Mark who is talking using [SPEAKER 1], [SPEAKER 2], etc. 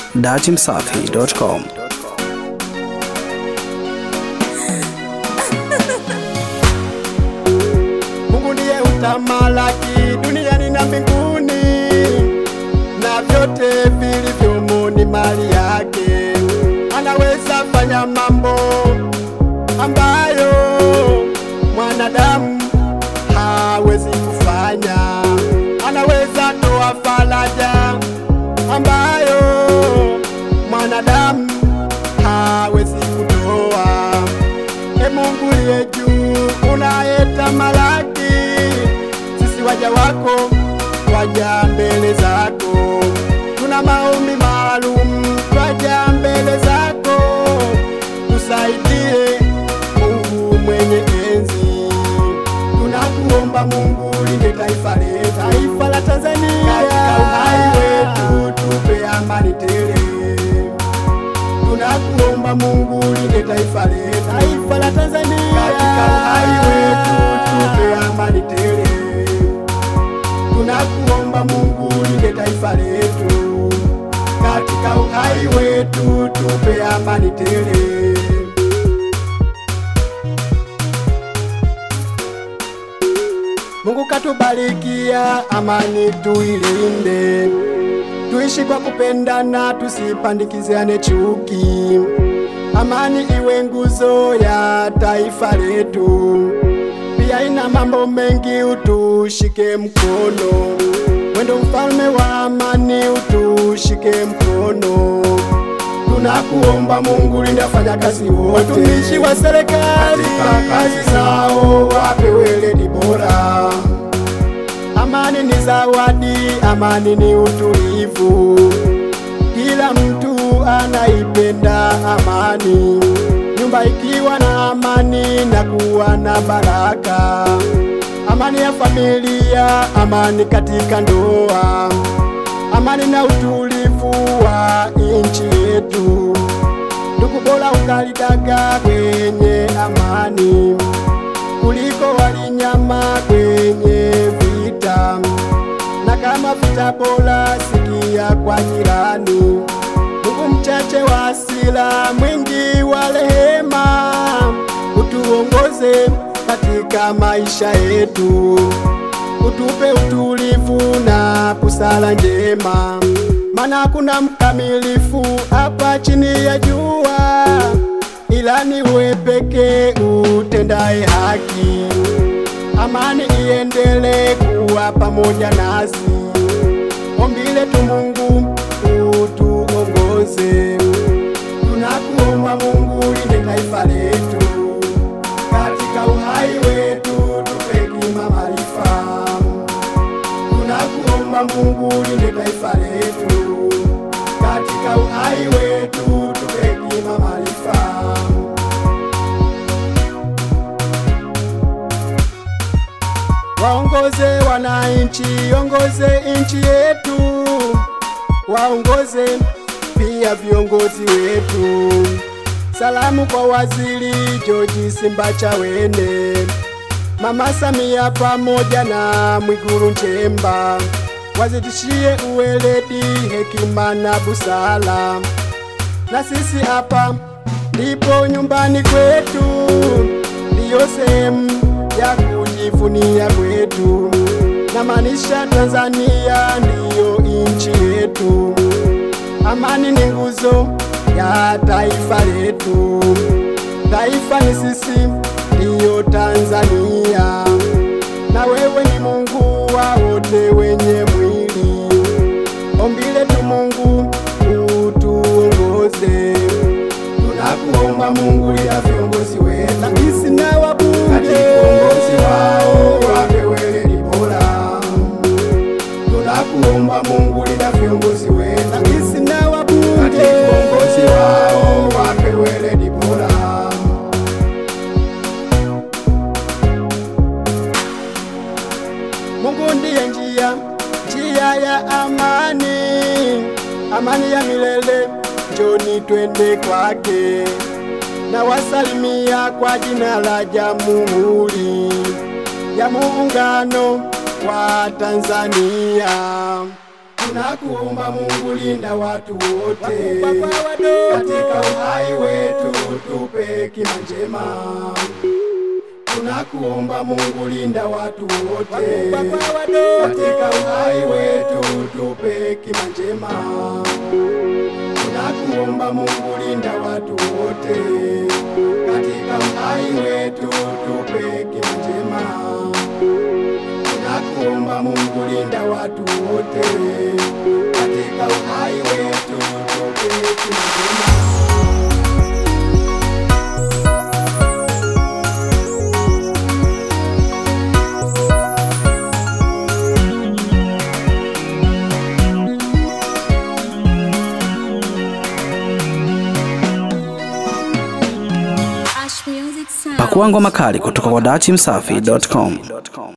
[SPEAKER 1] datimsafi.com.
[SPEAKER 2] Mungu ndiye utamalaki duniani na mbinguni, na vyote vilivyomo ni mali yake. Anaweza fanya mambo ambayo mwanadamu hawezi kufanya. Anaweza toa faraja ambayo mwanadamu hawezi kutoa. E Mungu liye juu, unayetamalaki, sisi waja wako waja mbele zako, tuna maombi maalum, twaja mbele zako, tusaidie Mungu mwenye enzi, tunakuomba Mungu linde taifa letu, taifa la Tanzania, katika uhai wetu tupe amani tele tunakuomba Mungu linde taifa letu, taifa la Tanzania, katika uhai wetu tupe amani tele. Tunakuomba Mungu linde taifa letu, katika uhai wetu tupe amani tele. Mungu katubarikia amani tuilinde, tuishi kwa kupendana, tusipandikiziane chuki. Amani iwe nguzo ya taifa letu, pia ina mambo mengi, utushike mkono. Wendo mfalme wa amani, utushike mkono. Tunakuomba Mungu, linda wafanyakazi wote, watumishi wa serikali katika kazi zao, wape weledi bora. Amani ni zawadi, amani ni utulivu. Kila mtu anaipenda amani, nyumba ikiwa na amani na kuwa na baraka. Amani ya familia, amani katika ndoa, amani na utulivu wa nchi yetu. Ndugu, bora ungalidaga kwenye amani kuliko walinyama kwenye vita, na kama vita bora sikia kwa jirani. Mungu mchache wa hasira, mwingi wa rehema, utuongoze katika maisha yetu, utupe utulivu na busara njema, maana hakuna mkamilifu hapa chini ya jua, ila ni wewe pekee utendaye haki. Amani iendelee kuwa pamoja nasi, ombi letu Mungu utuongoze. Tunakuomba Mungu linde taifa letu, katika uhai wetu tupe hekima, maarifa. Tunakuomba Mungu linde taifa letu, katika uhai wetu tupe hekima, maarifa. Waongoze wananchi, ongoze nchi yetu, waongoze pia viongozi wetu. Salamu kwa waziri George Simbachawene, Mama Samia pamoja na Mwigulu Nchemba, wazidishie uweledi, hekima na busara. Na sisi hapa ndipo nyumbani kwetu, ndiyo sehemu ya kujivunia kwetu, na maanisha Tanzania ndiyo nchi yetu. Amani ni nguzo ya taifa letu, taifa ni sisi, ndiyo Tanzania, na wewe ni Mungu wa wote wenye mwili. Ombi letu Mungu utuongoze, tunakuomba Mungu ila viongozi wetu, rais na wabunge, katika uongozi wao wape weledi bora. Tunakuomba Mungu linda viongozi wetu, rais na wabunge, katika uongozi wao wape weledi bora. Mungu ndiye njia, njia ya amani, amani ya milele, njoni twende kwake. Na wasalimia kwa jina la Jamhuri ya Muungano wa Tanzania. Tunakuomba Mungu, linda watu wote katika uhai wetu, tupe kima njema. Tunakuomba Mungu, linda watu wote katika uhai wetu, tupe kima njema. Tunakuomba Mungu, linda watu wote katika uhai wetu, tupe kima njema. Tunakuomba Mungu, linda watu wote katika uhai wetu, tupe kima njema.
[SPEAKER 1] Ash Music Sound.
[SPEAKER 3] Pakua ngoma kali kutoka kwa dachimsafi.com.